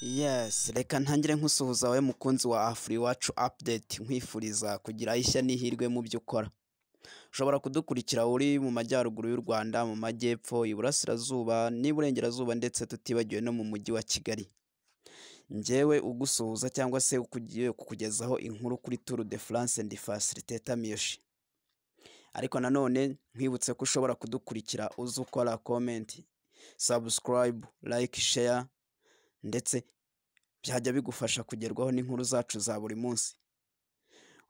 Yes, reka ntangire nkusuhuza wowe mukunzi wa Afri Iwacu Update nkwifuriza kugira ishya n'ihirwe mu byo ukora. Ushobora kudukurikira uri mu majyaruguru y'u Rwanda, mu majyepfo, iburasirazuba n'iburengerazuba ndetse tutibagiwe no mu mujyi wa Kigali. Njyewe ugusuhuza cyangwa se ukugiye kukugezaho inkuru kuri Tour de France and Facilitator Miyoshi. Ariko nanone nkwibutse ko ushobora kudukurikira uzi ukora comment, subscribe, like, share ndetse byajya bigufasha kugerwaho n'inkuru zacu za buri munsi.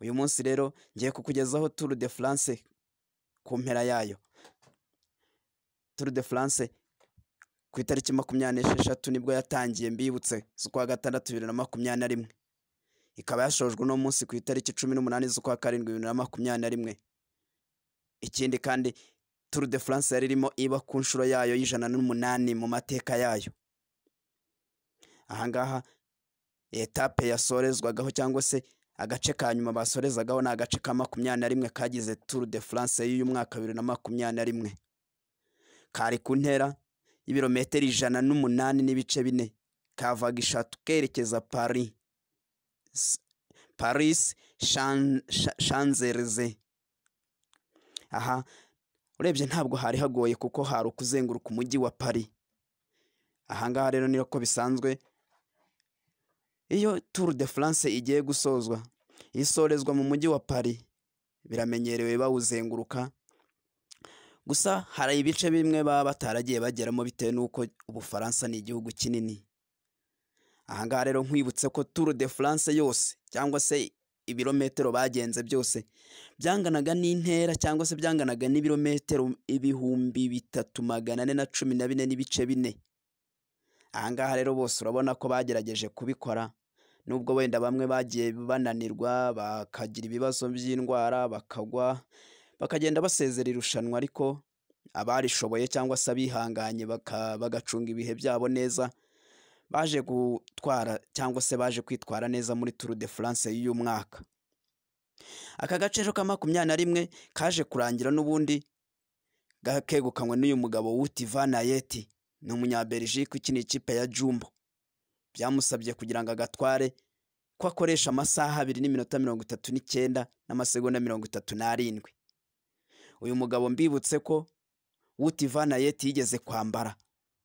Uyu munsi rero ngiye kukugezaho Tour de France ku mpera yayo. Tour de France ku itariki makumyabiri n'esheshatu nibwo yatangiye mbibutse z'ukwa gatandatu bibiri na makumyabiri na rimwe. Ikaba yashojwe uno munsi ku itariki cumi n'umunani z'ukwa karindwi bibiri na makumyabiri na rimwe. Ikindi kandi Tour de France yari irimo iba ku nshuro yayo y'ijana n'umunani mu mateka yayo. ahangaha etape yasorezwagaho cyangwa se agace ka nyuma basorezagaho ni agace ka makumyabiri na rimwe kagize Tour de France y'uyu mwaka bibiri na makumyabiri na rimwe kari ku ntera y'ibirometero ijana n'umunani n'ibice bine kavaga ishatu kerekeza Paris S- Paris Chan- Cha- Champs-Élysées aha urebye ntabwo hari hagoye kuko hari ukuzenguruka umujyi wa Paris ahangaha rero ni ko bisanzwe iyo Tour de France igiye gusozwa isorezwa mu mujyi wa Paris biramenyerewe bawuzenguruka gusa hari ibice bimwe baba bataragiye bageramo bitewe n'uko Ubufaransa ni igihugu kinini ahangaha rero nkwibutse ko Tour de France yose cyangwa se ibirometero bagenze byose byanganaga n'intera cyangwa se byanganaga n'ibirometero ibihumbi bitatu magana ane na cumi na bine n'ibice bine ahangaha rero bose urabona ko bagerageje kubikora nubwo wenda bamwe bagiye bananirwa bakagira ibibazo by'indwara bakagwa bakagenda basezera irushanwa ariko abarishoboye cyangwa se abihanganye baka- bagacunga ibihe byabo neza baje gutwara cyangwa se baje kwitwara neza muri Tour de France y'uyu mwaka aka gace rero ka makumyabiri na rimwe kaje kurangira n'ubundi ga- kegukanywe n'uyu mugabo Wout van Aert ni umunyaberijike ukina ikipe ya Jumbo byamusabye kugira ngo agatware ko akoresha amasaha abiri n'iminota mirongo itatu n'icyenda n'amasegonda mirongo itatu n'arindwi uyu mugabo mbibutse ko Wout van Aert yigeze kwambara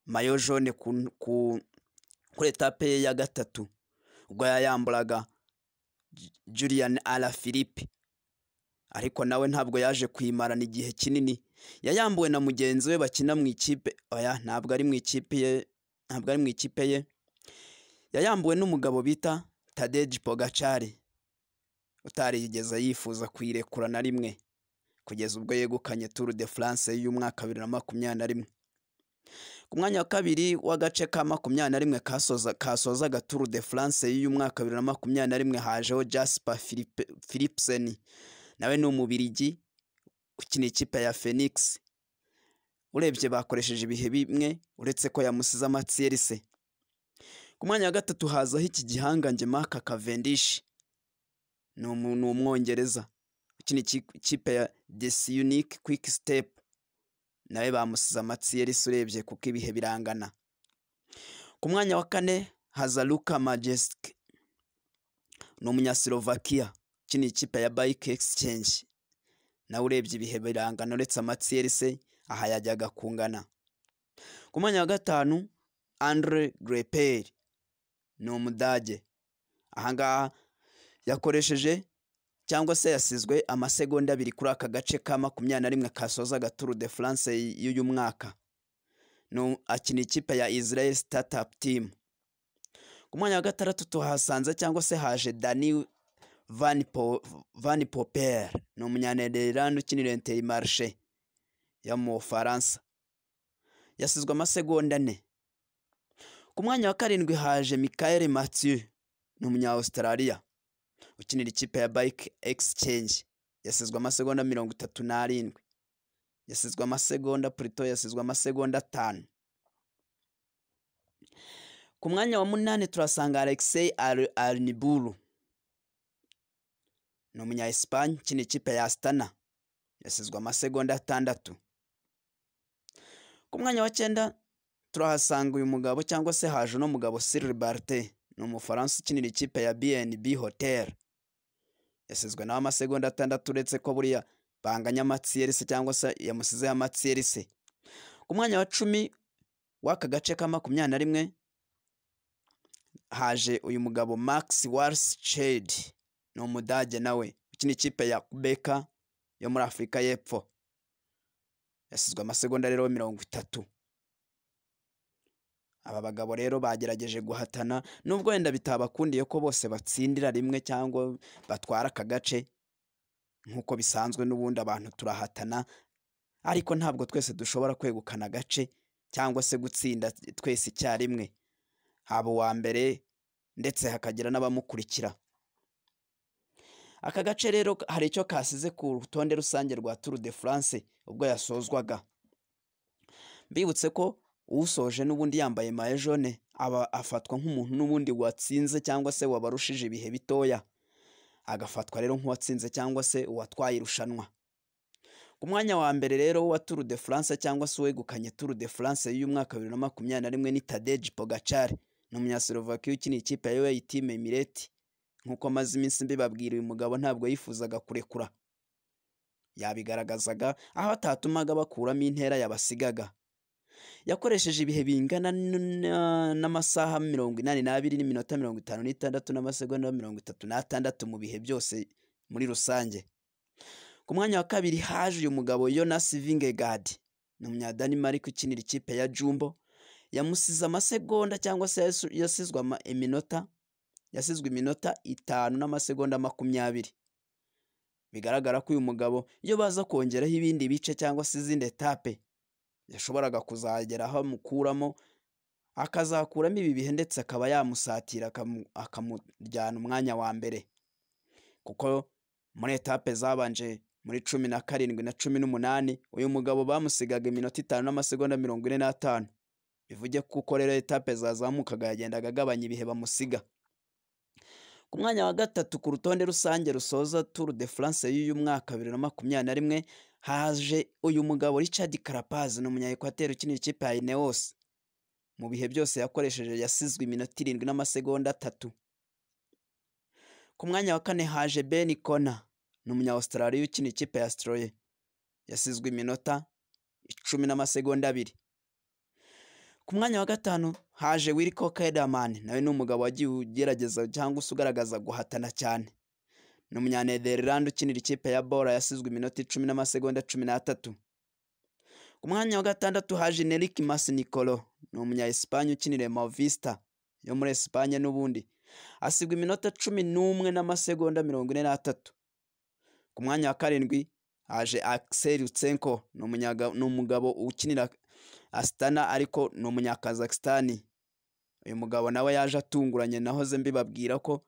mayo jaune ku, ku, kuri etape ye ya gatatu ubwo yayamburaga Ju- Julian Alaphilippe ariko nawe ntabwo yaje kuyimarana igihe kinini yayambuwe na mugenzi we bakina mu ikipe oya ntabwo ari mu ikipe ye ntabwo ari mu ikipe ye yayambuwe n'umugabo bita Tadej Pogacar utarigeze yifuza kuyirekura na rimwe kugeza ubwo yegukanye Tour de France y'umwaka bibiri na makumyabiri na rimwe ku mwanya wa kabiri w'agace ka makumyabiri na rimwe kasoza kasozaga Tour de France y'umwaka bibiri na makumyabiri na rimwe hajeho Jasper Philippe- Philipsen nawe ni umubirigi ukina ikipe ya Phoenix urebye bakoresheje ibihe bimwe uretse ko yamusize amatsiyerisi ku mwanya wa gatatu hazaho iki gihangange Mark Cavendish ni umu- ni umwongereza ukina iki- ikipe ya Desi Unique Quick Step nawe bamusize amatsiyerisi urebye kuko ibihe birangana ku mwanya wa kane haza Luka Majeski ni umunyaslovakia ukina ikipe ya Bike Exchange nawe urebye ibihe birangana uretse amatsiyerisi aha yajyaga kungana ku mwanya wa gatanu Andre Greipel ni umudage ahangaha yakoresheje cyangwa se yasizwe amasegonda abiri kuri aka gace ka makumyabiri na rimwe kasozaga Tour de France y'uyu mwaka ni um- akina ikipe ya Israel Startup Team ku mwanya wa gatandatu tuhasanze cyangwa se haje Dani Van, po, Van Poppel ni umunyanederland ukinira Inter Marche yo mu Bufaransa yasizwe amasegonda ane ku mwanya wa karindwi haje Michael Mathieu ni umunya Australia ukinira ikipe ya Bike Exchange yasizwe amasegonda mirongo itatu n'arindwi yasizwe amasegonda Pluto yasizwe amasegonda atanu ku mwanya wa munani turasanga Alexei Ar- Arniburu ni umunya Espagne ukina ikipe ya Astana yasizwe amasegonda atandatu ku mwanya wa cyenda turahasanga uyu mugabo cyangwa se haje uno mugabo Cyril Barté ni umufaransa ukinira ikipe ya BNB Hotel yasizwe nawe amasegonda atandatu uretse ko buriya banganya amatsiyerisi cyangwa se yamusizeho amatsiyerisi ku mwanya wa cumi w'aka gace ka makumyabiri na rimwe haje uyu mugabo Max Walsched ni umudage nawe ukina ikipe ya Kubeka yo muri Afurika y'Epfo yasizwe amasegonda rero mirongo itatu aba bagabo rero bagerageje guhatana nubwo wenda bitabakundiye ko bose batsindira rimwe cyangwa batwara aka gace nk'uko bisanzwe n'ubundi abantu turahatana ariko ntabwo twese dushobora kwegukana agace cyangwa se gutsinda twese icyarimwe haba uwa mbere ndetse hakagira n'abamukurikira aka gace rero hari icyo kasize ku rutonde rusange rwa turu de france ubwo yasozwaga mbibutse ko usoje n'ubundi yambaye maye jone aba afatwa nk'umuntu n'ubundi watsinze cyangwa se wabarushije ibihe bitoya agafatwa rero nk'uwatsinze cyangwa se uwatwaye irushanwa ku mwanya wa mbere rero wa turu de france cyangwa se uwegukanye turu de france y'umwaka bibiri na makumyabiri na rimwe ni tadeji pogacari ni umunyaslovakia ukina ikipe ya yoya itime mireti nk'uko amaze iminsi mbibabwira uyu mugabo ntabwo yifuzaga kurekura yabigaragazaga aho atatumaga bakuramo intera yabasigaga yakoresheje ibihe bingana n- n'amasaha mirongo inani n'abiri n'iminota mirongo itanu n'itandatu n'amasegonda mirongo itatu n'atandatu mu bihe byose muri rusange ku mwanya wa kabiri haje uyu mugabo Jonas Vingegaard ni umunyadanimarike ukinira ikipe ya Jumbo yamusize amasegonda cyangwa se yasu- yasizwe ama- iminota yasizwe iminota itanu n'amasegonda makumyabiri bigaragara ko uyu mugabo iyo baza kongeraho ibindi bice cyangwa se izindi etape yashoboraga kuzagera aho amukuramo akazakuramo ibi bihe ndetse akaba yamusatira akamu- akamujyana umwanya wa mbere kuko muri etape zabanje muri cumi na karindwi na cumi n'umunani uyu mugabo bamusigaga iminota itanu n'amasegonda mirongo ine n'atanu bivuge kuko rero etape zazamukaga yagendaga agabanya ibihe bamusiga ku mwanya wa gatatu ku rutonde rusange rusoza turu de france y'uyu mwaka bibiri na makumyabiri na rimwe haje uyu mugabo Richard Carapaz ni umunyaekwateri ukinira ikipe ya Ineos mu bihe byose yakoresheje yasizwe iminota irindwi n'amasegonda atatu ku mwanya wa kane haje Ben Kona ni umunya Australia ukinira ikipe ya Stroye yasizwe iminota icumi n'amasegonda abiri ku mwanya wa gatanu haje Wilco Kelderman nawe ni umugabo wagiye ugerageza cyangwa se ugaragaza guhatana cyane ni umunyanederland ukinira ikipe ya bora yasizwe iminota icumi n'amasegonda cumi n'atatu ku mwanya wa gatandatu haje nerik mas nicolo ni umunya esipanye ukinira movista yo muri esipanye n'ubundi asigwa iminota cumi n'umwe n'amasegonda mirongo ine n'atatu ku mwanya wa karindwi haje axel utsenko ni umunyaga- ni umugabo ukinira asitana ariko ni umunya kazakisitani uyu mugabo nawe yaje atunguranye nahoze mbibabwira ko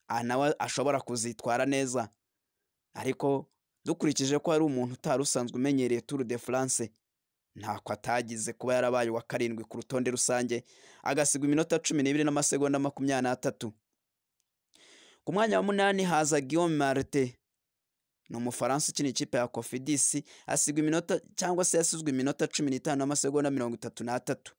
aha nawe ashobora kuzitwara neza ariko dukurikije ko hari umuntu utari usanzwe umenyereye turu de france ntako atagize kuba yarabaye uwa karindwi ku rutonde rusange agasigwa iminota cumi n'ibiri n'amasegonda makumyabiri n'atatu ku mwanya wa munani haza guillaume marte ni umufaransa ukina ikipe ya kofidisi asigwa iminota cyangwa se yasizwe iminota cumi n'itanu n'amasegonda mirongo itatu n'atatu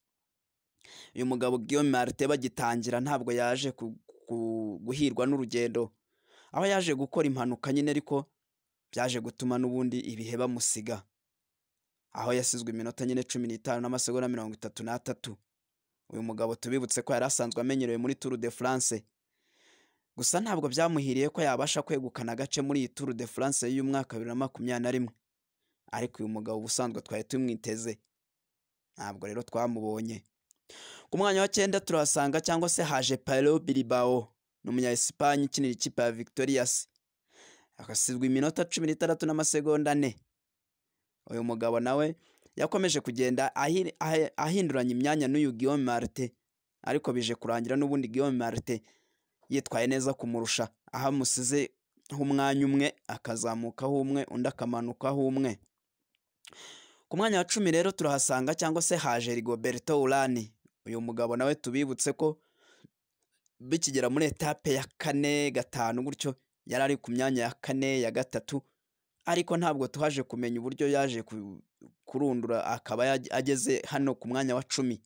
uyu mugabo Guillaume Marte bagitangira ntabwo yaje ku- ku- guhirwa n'urugendo aho yaje gukora impanuka nyine ariko byaje gutuma n'ubundi ibihe bamusiga aho yasizwe iminota nyine cumi n'itanu n'amasegonda mirongo itatu n'atatu uyu mugabo tubibutse ko yari asanzwe amenyerewe muri Tour de France gusa ntabwo byamuhiriye ko yabasha kwegukana agace muri iyi Tour de France y'umwaka bibiri na makumyabiri na rimwe ariko uyu mugabo ubusanzwe twari tumwiteze ntabwo rero twamubonye ku mwanya wa cyenda turahasanga cyangwa se haje Paulo Bilbao ni umunya Espagne ukinira ikipe ya Victorias agasizwa iminota cumi n'itandatu n'amasegonda ane uyu mugabo nawe yakomeje kugenda ahi- ahe- ahinduranya imyanya n'uyu Guillaume Marte ariko bije kurangira n'ubundi Guillaume Marte yitwaye neza kumurusha aho amusize umwanya umwe akazamukaho umwe undi akamanukaho umwe ku mwanya wa cumi rero turahasanga cyangwa se haje Rigoberto Urani uyu mugabo nawe tubibutse ko bikigera muri etape ya kane gatanu gutyo yari ari ku myanya ya kane ya gatatu ariko ntabwo twaje kumenya uburyo yaje ku- kurundura akaba yaj- ageze hano ku mwanya wa cumi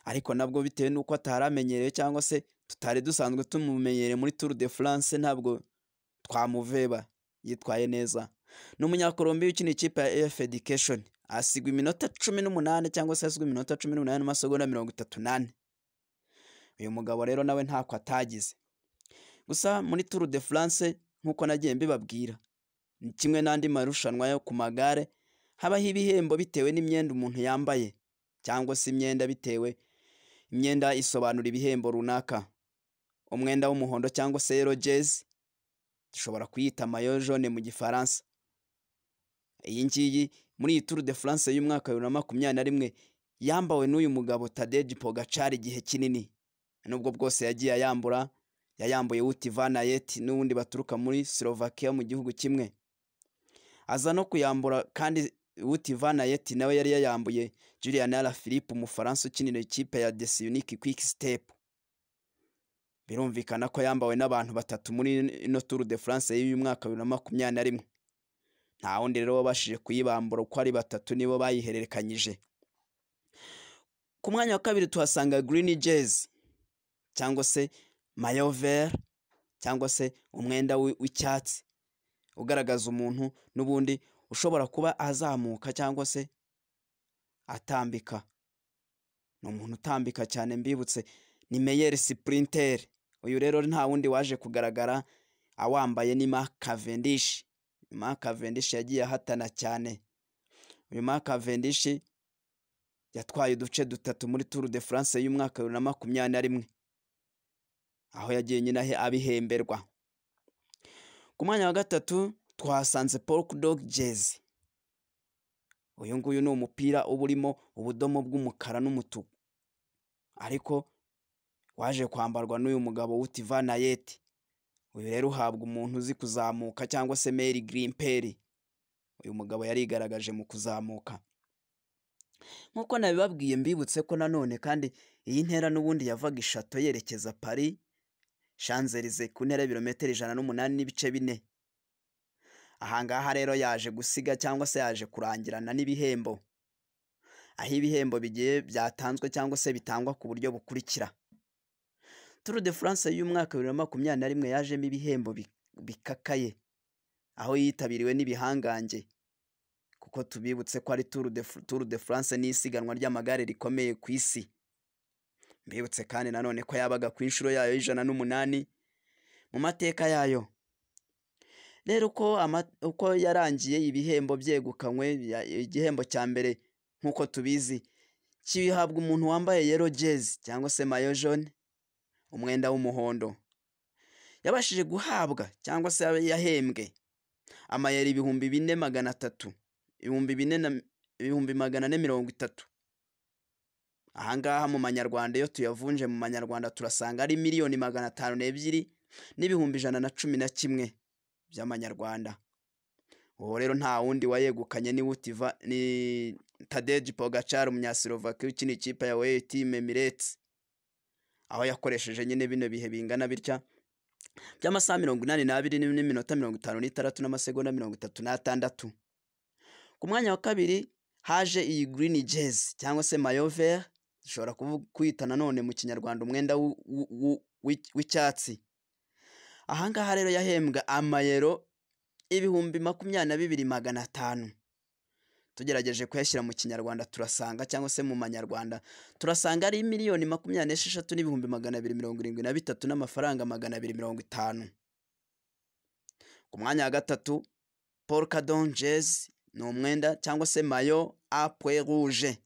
ariko nabwo bitewe n'uko atari amenyerewe cyangwa se tutari dusanzwe tumumenyereye muri turu de france ntabwo twamuveba yitwaye neza ni umunyakolombiya ukina ikipe ya ef education asigwa iminota cumi n'umunani cyangwa se hasigwa iminota cumi n'umunani n'amasegonda mirongo itatu n'ane uyu mugabo rero nawe ntako atagize gusa muri turu de france nk'uko nagiye mbibabwira ni kimwe n'andi marushanwa yo ku magare habaho ibihembo bitewe n'imyenda umuntu yambaye cyangwa se imyenda bitewe imyenda isobanura ibihembo runaka umwenda w'umuhondo cyangwa se yero jezi dushobora kuyita mayo jone mu gifaransa iyi ngiyi muri iyi turu de france y'umwaka wa bibiri na makumyabiri na rimwe yambawe n'uyu mugabo tadeji pogacari igihe kinini nubwo bwose yagiye ayambura yayambuye wuti vanayeti n'ubundi baturuka muri slovakia mu gihugu kimwe aza no kuyambura kandi wuti vanayeti nawe yari yayambuye julian ara philippe umufaransa ukinira ikipe ya desi unike kwiki sitepu birumvikana ko yambawe n'abantu batatu muri ino turu de france y'uyu mwaka wa bibiri na makumyabiri na rimwe nta wundi rero wabashije kuyibambura uko ari batatu nibo bayihererekanyije ku mwanya wa kabiri tuhasanga girini jezi cyangwa se mayoveri cyangwa se umwenda w'i- w'icyatsi ugaragaza umuntu n'ubundi ushobora kuba azamuka cyangwa se atambika ni umuntu utambika cyane mbibutse ni meyeri sipurinteri uyu rero nta wundi waje kugaragara awambaye ni mark cavendish mark cavendish yagiye ahatana cyane uyu mark cavendish yatwaye uduce dutatu muri turu de france y'umwaka wa bibiri na makumyabiri na rimwe aho yagiye nyine ahe abihemberwa ku mwanya wa gatatu twahasanze pork dog jezi uyu nguyu ni umupira uba urimo ubudomo bw'umukara n'umutuku ariko waje kwambarwa n'uyu mugabo w'utivanayeti uyu rero uhabwa umuntu uzi kuzamuka cyangwa se meri girimperi uyu mugabo yarigaragaje mu kuzamuka nk'uko nabibabwiye mbibutse ko nanone kandi iyi ntera n'ubundi yavaga ishato yerekeza paris shanzelize ku ntera y'ibirometero ijana n'umunani n'ibice bine ahangaha rero yaje gusiga cyangwa se yaje kurangirana n'ibihembo aho ibihembo bigiye byatanzwe cyangwa se bitangwa ku buryo bukurikira turu de france y'umwaka wa bibiri na makumyabiri na rimwe yajemo ibihembo bi- bikakaye aho yitabiriwe n'ibihangange kuko tubibutse ko ari turu de, Fr- turu de france ni isiganwa ry'amagare rikomeye ku isi mbibutse kandi nanone ko yabaga ku inshuro yayo y'ijana n'umunani mu mateka yayo rero uko, ama- uko yarangiye ibihembo byegukanywe ya- igihembo cya mbere nk'uko tubizi kihabwa umuntu wambaye yero jezi cyangwa se mayo jone umwenda w'umuhondo yabashije guhabwa cyangwa se yabe- yahembwe amayero ibihumbi bine magana atatu ibihumbi bine na ibihumbi magana ane mirongo itatu ahangaha mu manyarwanda iyo tuyavunje mu manyarwanda turasanga ari miliyoni magana atanu n'ebyiri n'ibihumbi ijana na cumi na kimwe by'amanyarwanda uwo rero nta wundi wayegukanye ni wutiva ni tadeji pogacar umunyasilovaki ukina ikipe ya weyitime miretse aho yakoresheje nyine bino bihe bingana bitya by'amasaha mirongo inani n'abiri n'iminota mirongo itanu n'itandatu n'amasegonda mirongo itatu n'atandatu ku mwanya wa kabiri haje iyi girini jezi cyangwa se mayoveri dushobora kuvu- kuyita nanone mu kinyarwanda umwenda w'u- w'u- w'u- w'i- w'icyatsi ahangaha rero yahembwa amayero ibihumbi makumyabiri na bibiri magana atanu tugerageje kuyashyira mu kinyarwanda turasanga cyangwa se mu manyarwanda turasanga ari miliyoni makumyabiri n'esheshatu n'ibihumbi magana abiri mirongo irindwi na bitatu n'amafaranga magana abiri mirongo itanu ku mwanya wa gatatu paul kadon jezi ni umwenda cyangwa se mayo apwe rouge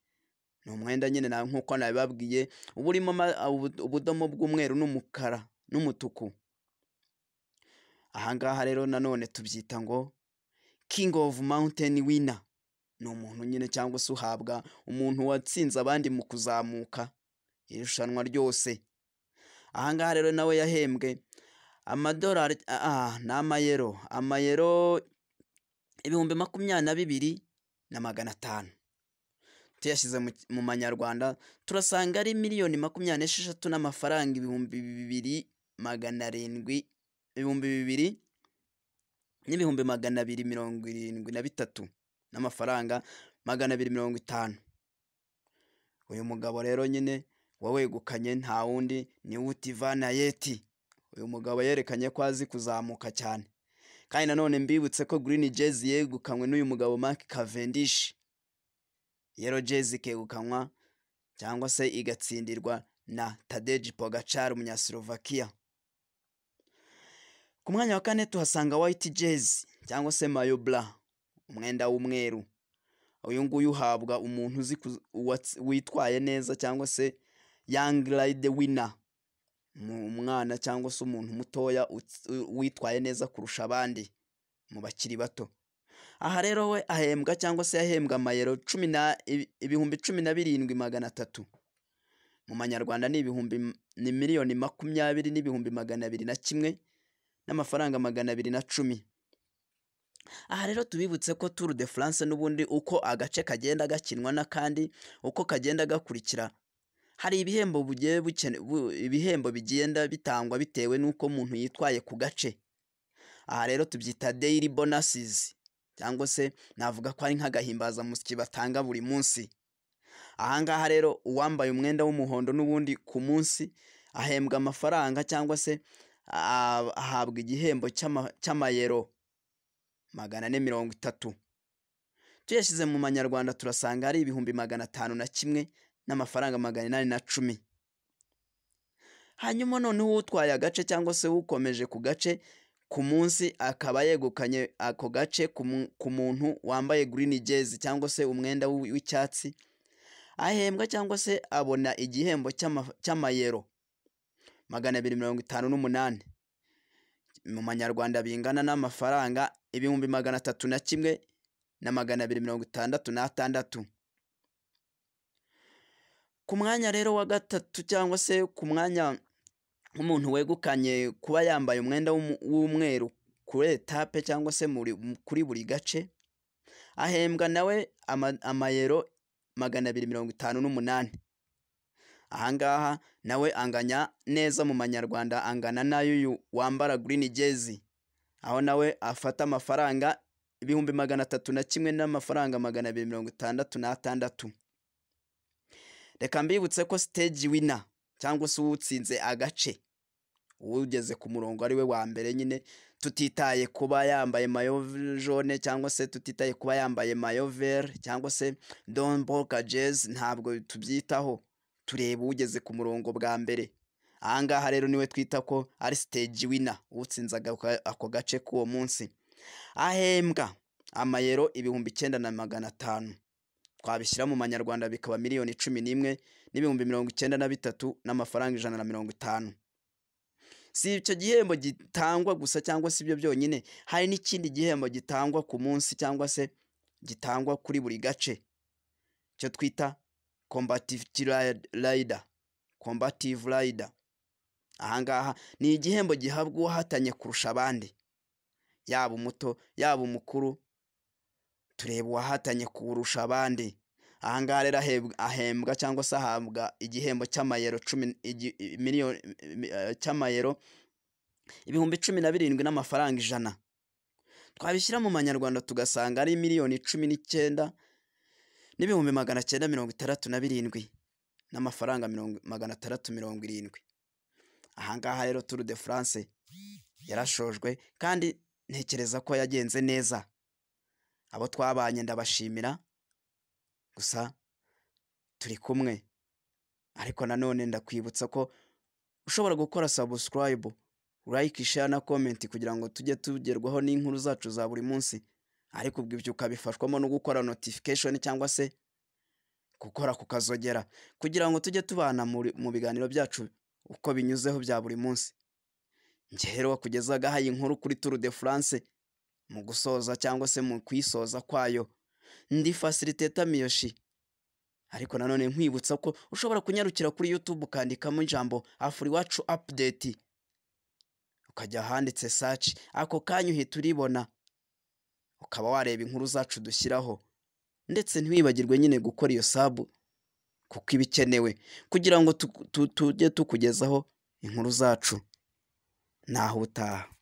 ni umwenda nyine na nk'uko nabibabwiye uba urimo ama- ubu- ubudomo bw'umweru n'umukara n'umutuku ahangaha rero nanone tubyita ngo king of mountain winner ni umuntu nyine cyangwa se uhabwa umuntu watsinze abandi mu kuzamuka irushanwa ryose ahangaha rero nawe yahembwe amadolari ah, ah, ni amayero amayero ibihumbi makumyabiri na bibiri na magana atanu tuyashyize mu, mu manyarwanda turasanga ari miliyoni makumyabiri n'esheshatu n'amafaranga ibihumbi bibiri magana arindwi ibihumbi bibiri n'ibihumbi magana abiri mirongo irindwi na bitatu n'amafaranga magana abiri mirongo itanu uyu mugabo rero nyine wegukanye nta wundi ni utivana yeti uyu mugabo yerekanye ko azi kuzamuka cyane kandi nanone mbibutse ko Green Jezi yegukanywe n'uyu mugabo Mark Cavendish Yellow Jezi ikegukanwa cyangwa se igatsindirwa na Tadej Pogacar umunyaslovakia ku mwanya wa kane tuhasanga White Jezi cyangwa se Mayo Blanc umwenda w'umweru uyu nguyu uhabwa umuntu uzi ku- uwatsi- witwaye neza cyangwa se Young Ride Winner Mu- umwana cyangwa se umuntu mutoya uts- u- witwaye neza kurusha abandi mu bakiri bato aha rero we ahembwa cyangwa se yahembwa amayero cumi na ibi- ibihumbi cumi na birindwi magana atatu mu manyarwanda ni ibihumbi m- ni miliyoni makumyabiri n'ibihumbi magana abiri na kimwe n'amafaranga magana abiri na cumi aha rero tubibutse ko turu de france n'ubundi uko agace kagenda gakinwa n'akandi uko kagenda gakurikira hari ibihembo bugiye bukene bu- ibihembo bigenda bitangwa bitewe n'uko umuntu yitwaye ku gace aha rero tubyita daily bonuses cyangwa se navuga ko ari nk'agahimbazamusyi batanga buri munsi aha ngaha rero uwambaye umwenda w'umuhondo n'ubundi ku munsi ahembwa amafaranga cyangwa se ah, ahabwa igihembo cy'ama- cy'amayero magana ane mirongo itatu tuyashyize mu manyarwanda turasanga hari ibihumbi magana atanu na kimwe n'amafaranga magana inani na cumi hanyuma noneho utwaye agace cyangwa se ukomeje ku gace ku munsi akaba yegukanye ako gace ku mu- ku muntu wambaye green jezi cyangwa se umwenda w'i- w'icyatsi ahembwa cyangwa se abona igihembo cy'ama- cy'amayero magana abiri mirongo itanu n'umunani mu manyarwanda bingana n'amafaranga ibihumbi magana atatu na kimwe na magana abiri mirongo itandatu n'atandatu ku mwanya rero wa gatatu cyangwa se ku mwanya w'umuntu wegukanye kuba yambaye umwenda w'umu- w'umweru kuri etape cyangwa se muri- kuri buri gace ahembwa nawe ama- amayero magana abiri mirongo itanu n'umunani ahangaha nawe anganya neza mu manyarwanda angana n'ay'uyu wambara green jezi aho nawe afata amafaranga ibihumbi magana atatu na kimwe n'amafaranga magana abiri mirongo itandatu n'atandatu reka mbibutse ko stage winner cyangwa se uwutsinze agace ugeze ku murongo ari we wa mbere nyine tutitaye kuba yambaye mayo jaune cyangwa se tutitaye kuba yambaye mayo vert cyangwa se don boka jezi ntabwo tubyitaho tureba ugeze ku murongo bwa mbere ahangaha rero niwe twita ko ari stage winner utsinze aga- ako gace k'uwo munsi ahembwa amayero ibihumbi icyenda na magana atanu twabishyira mu manyarwanda bikaba miliyoni cumi n'imwe n'ibihumbi mirongo icyenda na bitatu n'amafaranga ijana na mirongo itanu si icyo gihembo gitangwa gusa cyangwa se ibyo byonyine hari n'ikindi gihembo gitangwa ku munsi cyangwa se gitangwa kuri buri gace icyo twita combative rider combative rider ahangaha ni igihembo gihabwa uwahatanye kurusha abandi yaba umuto yaba umukuru tureba uwahatanye kurusha abandi ahangaha rero aheb- ahembwa cyangwa se ahabwa igihembo cy'amayero cumi igi- i- miliyoni i- i- cy'amayero ibihumbi cumi na birindwi n'amafaranga ijana twabishyira mu manyarwanda tugasanga ari miliyoni cumi n'icyenda n'ibihumbi magana cyenda mirongo itandatu na birindwi n'amafaranga mirongo- magana atandatu mirongo irindwi ahangaha rero turu de france yarashojwe kandi ntekereza ko yagenze neza abo twabanye ndabashimira gusa turi kumwe ariko nanone ndakwibutsa ko ushobora gukora sabusikarayibu like share na comment kugira ngo tujye tugerwaho n'inkuru zacu za buri munsi ariko ubwo ibyo ukabifashwamo no gukora notification cyangwa se gukora kukazogera kugira ngo tujye tubana muri- mu biganiro byacu uko binyuzeho bya buri munsi njye rero wakugezagaho iyi nkuru kuri turu de france mu gusoza cyangwa se mu kuyisoza kwayo ndi fasiliteta miyoshi ariko nanone nkwibutsa ko ushobora kunyarukira kuri youtube ukandikamo ijambo afuri iwacu apudeti ukajya ahanditse saci ako kanya uhita uribona ukaba wareba inkuru zacu dushyiraho ndetse ntiwibagirwe nyine gukora iyo sabu kuko iba ikenewe kugira ngo tu- tu- tujye tukugezaho inkuru zacu ntaho utaha